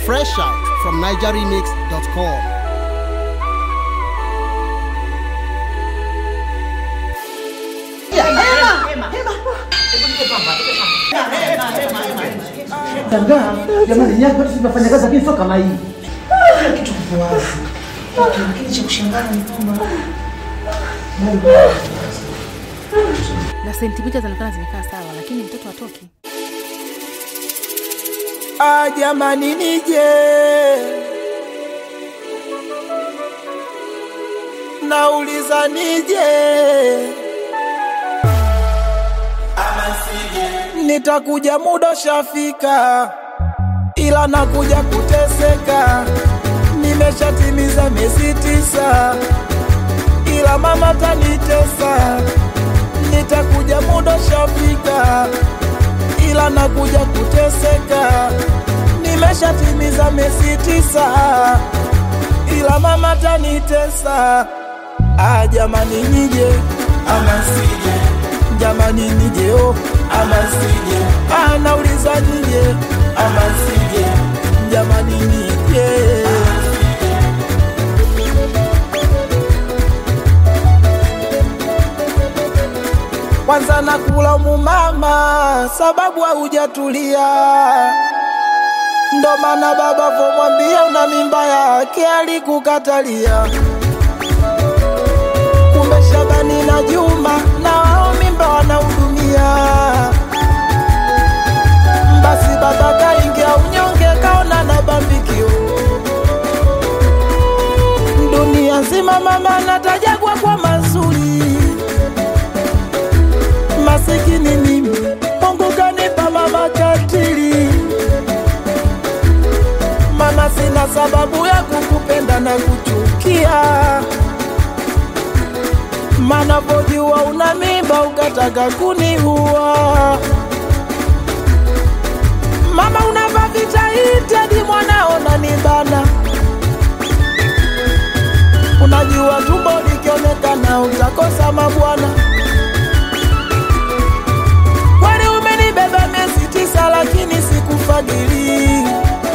Fresh out from NigerRemix.com. Shangaa jamani, nyaka watu tunafanya kazi lakini sio kama hii. Kila kitu kipo wazi, lakini cha kushangaza ni kwamba na sentimita zinaonekana zimekaa sawa, lakini mtoto hatoki. Ah, jamani nije nauliza nije nitakuja muda shafika, ila nakuja kuteseka. Nimeshatimiza miezi tisa, ila mama tanitesa. Nitakuja muda shafika, ila nakuja kuteseka. Nimeshatimiza miezi tisa, ila mama tanitesa. Ah, jamani nije ama sije, jamani nije oh, ama sije. Ah, nauliza nije ama sije, jamani nije. Kwanza nakula mama sababu haujatulia, ndo maana baba vomwambia una mimba yake alikukatalia. Kumbe Shabani na Juma na wao mimba wanahudumia. Basi baba kaingia unyonge, kaona na bambikio. Dunia nzima mama natajagwa kwa mazuri, masikini mimi, Mungu kanipa mama katili. Mama, sina sababu ya kukupenda na kuchukia mana pojua una mimba ukataka kuniua. Mama unava vitaiti hadi mwanao nanibana, unajua tumbo likionekana utakosa mabwana. Kweli umenibeba miezi tisa, lakini sikufadhili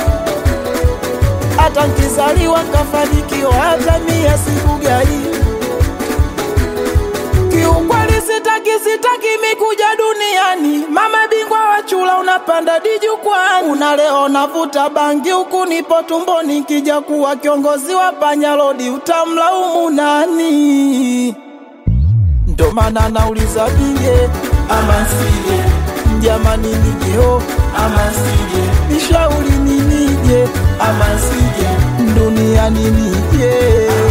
hata nkizaliwa nkafanikiwa, hata mia sikugai Kiukweli sitaki sitaki mikuja duniani, mama bingwa wa chula, unapanda dijukwani, una leo navuta bangi huku nipo tumboni, kija kuwa kiongozi wa panyalodi utamlaumu nani? Ndo maana nauliza nije ama sije, jamani nijeo ama sije, nishauri ni nije ama sije, duniani nije